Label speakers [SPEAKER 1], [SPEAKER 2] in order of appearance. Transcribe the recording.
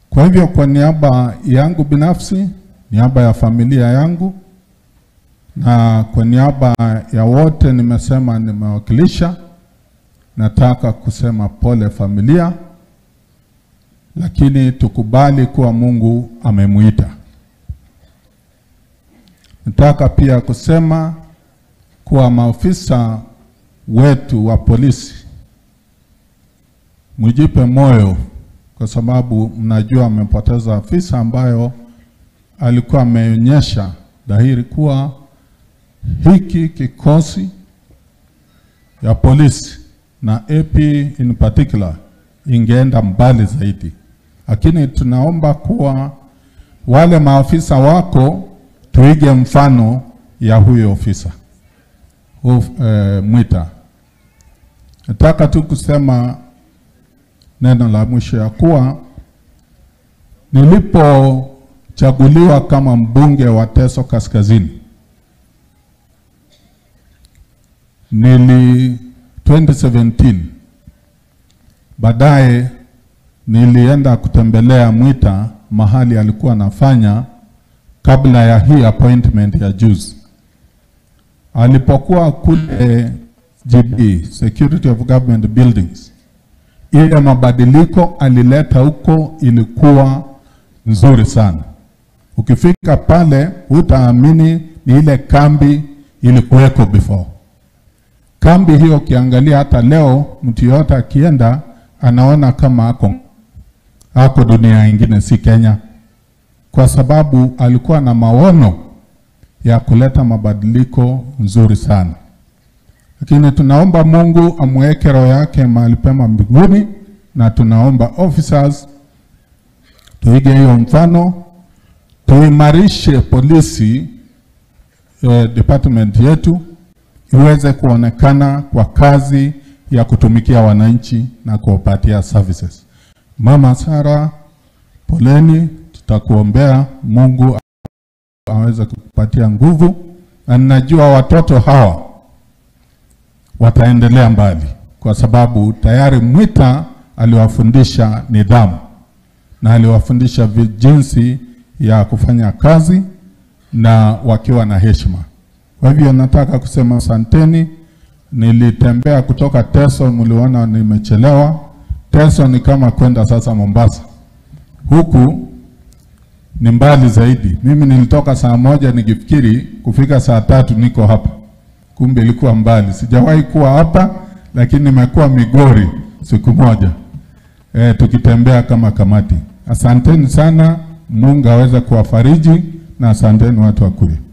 [SPEAKER 1] Kwa hivyo kwa niaba yangu binafsi, niaba ya familia yangu na kwa niaba ya wote nimesema nimewakilisha, nataka kusema pole familia, lakini tukubali kuwa Mungu amemuita. Nataka pia kusema kuwa maafisa wetu wa polisi mjipe moyo, kwa sababu mnajua amepoteza afisa ambayo alikuwa ameonyesha dhahiri kuwa hiki kikosi ya polisi na AP in particular ingeenda mbali zaidi, lakini tunaomba kuwa wale maafisa wako tuige mfano ya huyo ofisa Uf, eh, Mwita. Nataka tu kusema neno la mwisho ya kuwa nilipochaguliwa kama mbunge wa Teso Kaskazini nili 2017 baadaye nilienda kutembelea Mwita mahali alikuwa anafanya kabla ya hii appointment ya juzi. Alipokuwa kule GB, Security of Government Buildings, ile mabadiliko alileta huko ilikuwa nzuri sana. Ukifika pale hutaamini ni ile kambi ilikuweko before. Kambi hiyo ukiangalia hata leo, mtu yoyote akienda anaona kama ako ako dunia ingine, si Kenya, kwa sababu alikuwa na maono ya kuleta mabadiliko nzuri sana. Lakini tunaomba Mungu amweke roho yake mahali pema mbinguni, na tunaomba officers tuige hiyo mfano, tuimarishe polisi eh, department yetu iweze kuonekana kwa kazi ya kutumikia wananchi na kuwapatia services. Mama Sara, poleni, tutakuombea Mungu aweze kukupatia nguvu, na ninajua watoto hawa wataendelea mbali, kwa sababu tayari Mwita aliwafundisha nidhamu na aliwafundisha vi- jinsi ya kufanya kazi na wakiwa na heshima. Kwa hivyo nataka kusema asanteni. Nilitembea kutoka Teso, mliona nimechelewa. Teso ni kama kwenda sasa Mombasa, huku ni mbali zaidi. Mimi nilitoka saa moja nikifikiri kufika saa tatu niko hapa, kumbe ilikuwa mbali. Sijawahi kuwa hapa, lakini nimekuwa Migori siku moja e, tukitembea kama kamati. Asanteni sana, Mungu aweze kuwafariji na asanteni watu wa Kuyu.